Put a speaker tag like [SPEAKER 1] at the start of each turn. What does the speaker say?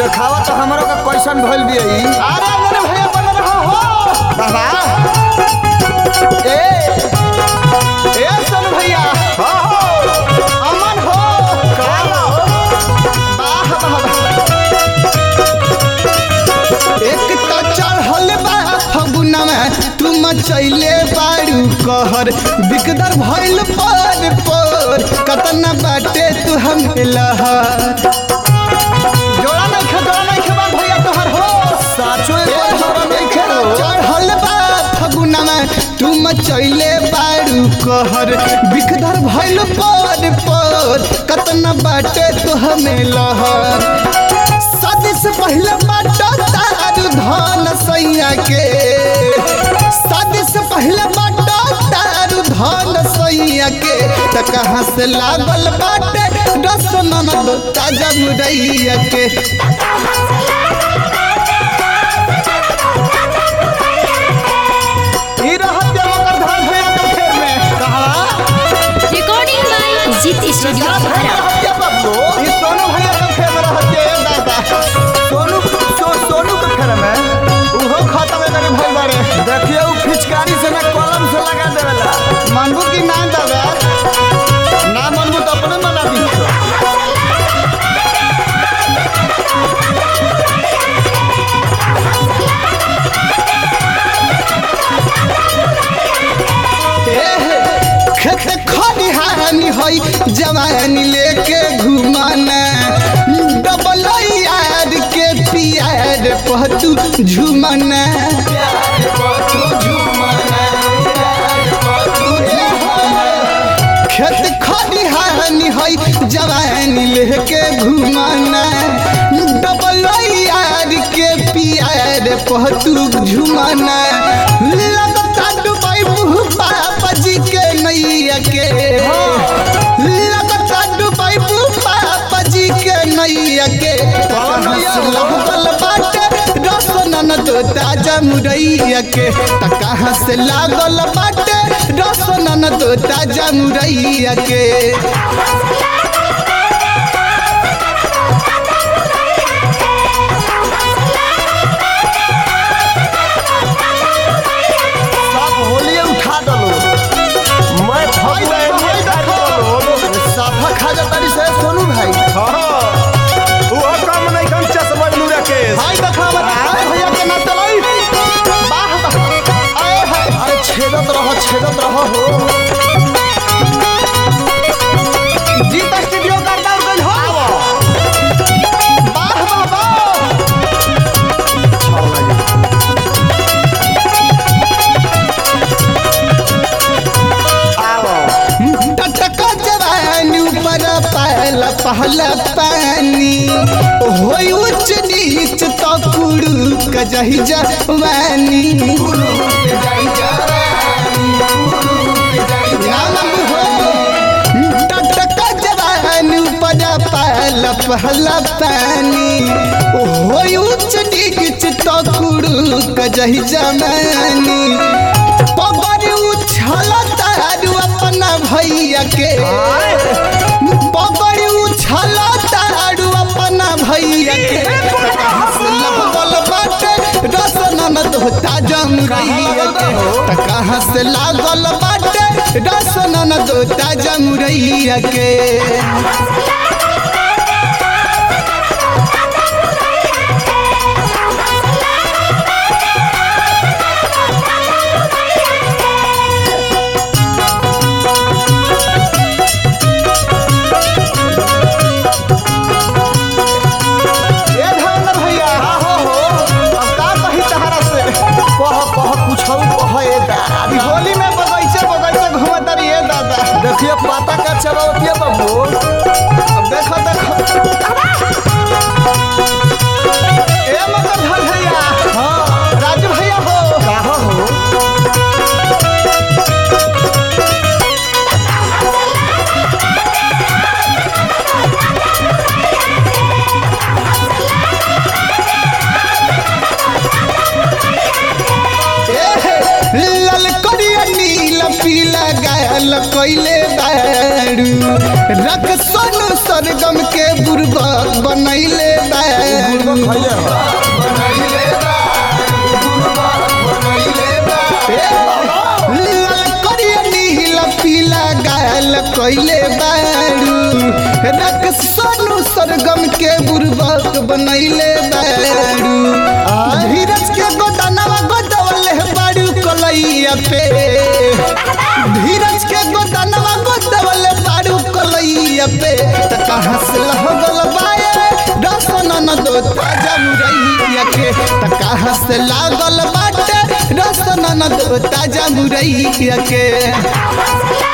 [SPEAKER 1] देखावा तो हमरो का कैसन भइल बिया ई
[SPEAKER 2] अरे मेरे भैया बन रहा हो
[SPEAKER 1] बाबा
[SPEAKER 2] ए ए सन भैया हो हो अमन हो का वाह वाह
[SPEAKER 3] एक तो चढ़ल बा फगुनवा तू मचैले बारू कहर बिकदर भइल पर पर कतना बाटे तू हम लहर
[SPEAKER 2] जोड़ा नहीं खे जोड़ा नहीं खे बा भैया तोहर हो
[SPEAKER 1] साचो एक जोड़ा नहीं खेलो
[SPEAKER 3] चढ़ल बा फगुनवा तू मचैले बारू कहर बिकदर भइल पर पर कतना बाटे तू हमें लहर शादी से पहले बाटा तारू धन सैया के शादी से पहले बाटा तारू धन सैया के त कहाँ से लागल बाटे रस ननद ताजा मुरैया के
[SPEAKER 2] ई रहत जे मकर धान भैया के फेर में कहा
[SPEAKER 4] Recording by Zit Studio Bhara.
[SPEAKER 2] रहत जे बब्बू ई सोनू भैया के फेर में रहत जे दादा
[SPEAKER 1] सोनू सो, सोनू के फेर में
[SPEAKER 2] उहो खत्म करे भइल बारे
[SPEAKER 1] देखिए उ फिचकारी से ना कलम से लगा देवेला
[SPEAKER 2] मानबू की ना दादा ना मानबू तो अपने मना दी
[SPEAKER 3] खेत खरिहानी हई जवानी लेके घुमाना डबल यार के पियार पहतू झुमाना खेत खरिहानी हई जवानी लेके घुमाना डबल यार के पियार पहतू झुमाना लगता डुबाई मुँह बाबा जी के नैया के लगता डुबाई मुँह बाबा जी के नैया के लगल बाटे रस ननद ताजा मुरैया के त कहाँ से लागल बाटे रस ननद ताजा मुरैया के
[SPEAKER 1] सब होलिए उठा दलो मैं
[SPEAKER 2] भाई देखो भाई देखो
[SPEAKER 1] साफा खा जाता से सोनू भाई
[SPEAKER 2] भाई देखा बता भैया के ना चलाई वाह वाह आए हाय
[SPEAKER 1] अरे छेदत रहो छेदत रहो हो
[SPEAKER 2] जीत स्टूडियो का डाउन गइल हो वाह वाह वाह
[SPEAKER 3] टटका जवानी ऊपर पहला पहला पानी होई उच्च नीच तो कुड़ू कजही जवानी नाम हो टटका जवानी ऊपर पहला पहला पानी होई उच्च नीच तो कुड़ू कजही जवानी पगड़ी उछल तारू अपना भैया के पगड़ी उछल तारू अपना भैया के लगल बाटे रस ननद होता जम रैया के त कहाँ से लागल बाटे रस ननद होता जम रैया के
[SPEAKER 2] ए धर्मेंद्र भैया हो हो अब का कही तहरा से
[SPEAKER 1] कह कह कुछौ कह ए
[SPEAKER 2] अभी
[SPEAKER 1] दादा
[SPEAKER 2] होली में बगैचे बगैचे घूमत रही है दादा
[SPEAKER 1] देखिए पाता का चलावती है बाबू
[SPEAKER 2] अब देखो देखो ए मगर धर भैया
[SPEAKER 1] हाँ
[SPEAKER 2] राजू भैया हो
[SPEAKER 1] कहा हो
[SPEAKER 3] ललकरिया नीला पीला गायल कैले बारू रख सोनू सर सरगम के बुर्बक बनैले बारू
[SPEAKER 1] खैले हो
[SPEAKER 3] लाल करिया नीला पीला गाल कइले बारू रक सोनू सरगम के बुर्बक बनैले बारू धीरज के गोदानवा गोदवले बारू कलैया पे धीरज के गोदानवा गोदवले बारू कलैया पे त कहाँ से लगल बाए रसन न दो ताजा मुरैया के त कहाँ से लागल बाटे रसन न दो ताजा मुरैया के
[SPEAKER 4] हंसला